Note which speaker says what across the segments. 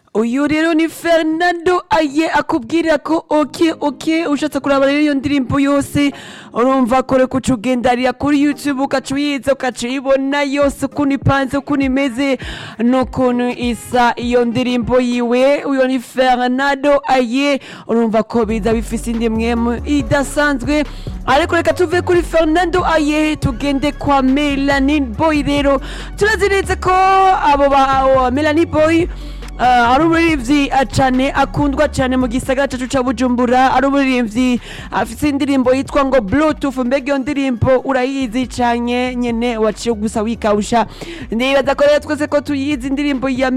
Speaker 1: uyu rero ni fernando aye akubwira ko oke oke ushatse kuraba rero iyo ndirimbo yose urumva ko reka uca ugendarira kuri youtube ugaca uyiza ugaca uyibona yose ukuntu ipanze ukuntu imeze n'ukuntu isa iyo ndirimbo yiwe uyu ni fernando aye urumva ko biza bifise indi mwemu idasanzwe ariko reka tuve kuri fernando aye tugende kwa melanie boy rero turazi neza ko abo ba melanie boy Uh, ari umuririmbyi uh, cane akundwa cane mu gisagara cacu ca bujumbura ari umuririmbyi afise indirimbo yitwa ngo bluetooth mbega iyo ndirimbo urayizi cane nyene waciye gusa wikawusha ndibaza ko rero twese ko tuyizi indirimbo ya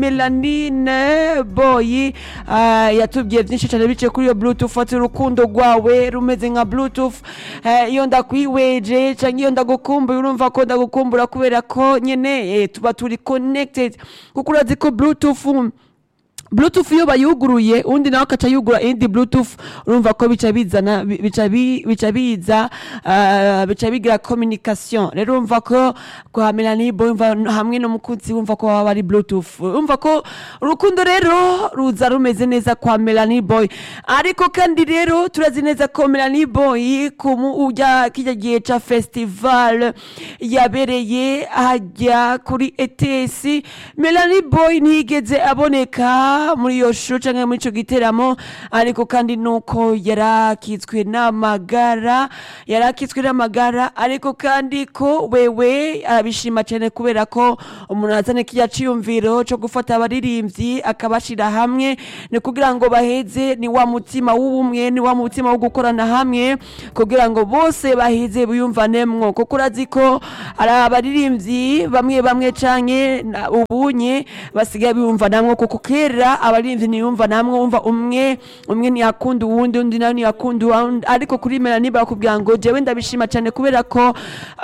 Speaker 1: melanine boy uh, yatubwiye vyinshi cane biciye kuri iyo bluetooth ati urukundo rwawe rumeze nka bluetooth uh, iyo ndakwiweje canke iyo ndagukumbuye urumva ko ndagukumbura kubera ko nyene eh, tuba turi connected kuko urazi ko bluetooth bluetooth iyo bayuguruye undi nawe akaca yugura indi bluetooth urumva ko bica bizana bi- bica bi- bica biza ah, bica bigira communication rero urumva ko kwa Melanie Boy umva hamwe n'umukunzi wumva ko baba ari bluetooth urumva ko urukundo rero ruza rumeze neza kwa Melanie Boy ariko kandi rero turazi neza ko Melanie Boy kumu ujya kijya gihe ca festival yabereye hajya kuri ETS Melanie Boy ntiyigeze aboneka muri iyo show canke muri ico giteramo ariko kandi nuko yarakitswe n'amagara yarakitswe n'amagara ariko kandi ko wewe arabishima cyane kubera ko umuntu azane kijya ciyumviro co gufata abaririmbyi akabashira hamwe ni kugira ngo baheze ni wa mutima w'ubumwe ni wa mutima wo gukorana hamwe kugira ngo bose baheze biyumvanemwo kuko urazi ko ari abaririmbyi bamwe bamwe canke na- ubunye basigaye biyumvanamwo kuko kera abaririmbyi ntiyumva namwe wumva umwe umwe ntiyakunda uwundi undi nawe ntiyakunda uwundi ariko kuri Melanie bakubwira ngo jewe ndabishima cyane kubera ko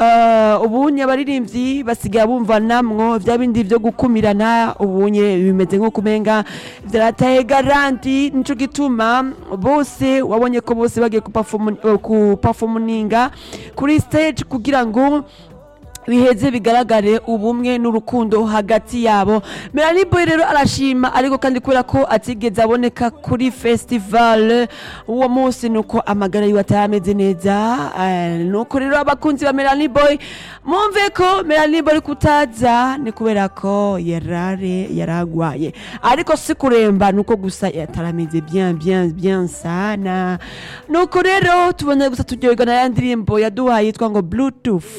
Speaker 1: uh, ubunye abaririmbyi basigaye bumva namwo vya bindi vyo gukumirana ubunye bimeze nko kumenga vyarataye garanti nico gituma bose wabonye ko bose bagiye kuperforminga kuri stage kugira ngo biheze bigaragare ubumwe n'urukundo hagati yabo Melanie Boy rero arashima ariko kandi kubera ko atigeze aboneka kuri festival uwo munsi nuko amagara yiwe atarameze neza eh, nuko rero abakunzi ba Melanie Boy mumve ko Melanie Boy kutaza ni kubera ko yarare yaragwaye ariko si kuremba nuko gusa yatarameze bien bien bien sana nuko rero tubona gusa turyoherwa na ya ndirimbo yaduhaye yitwa ngo bluetooth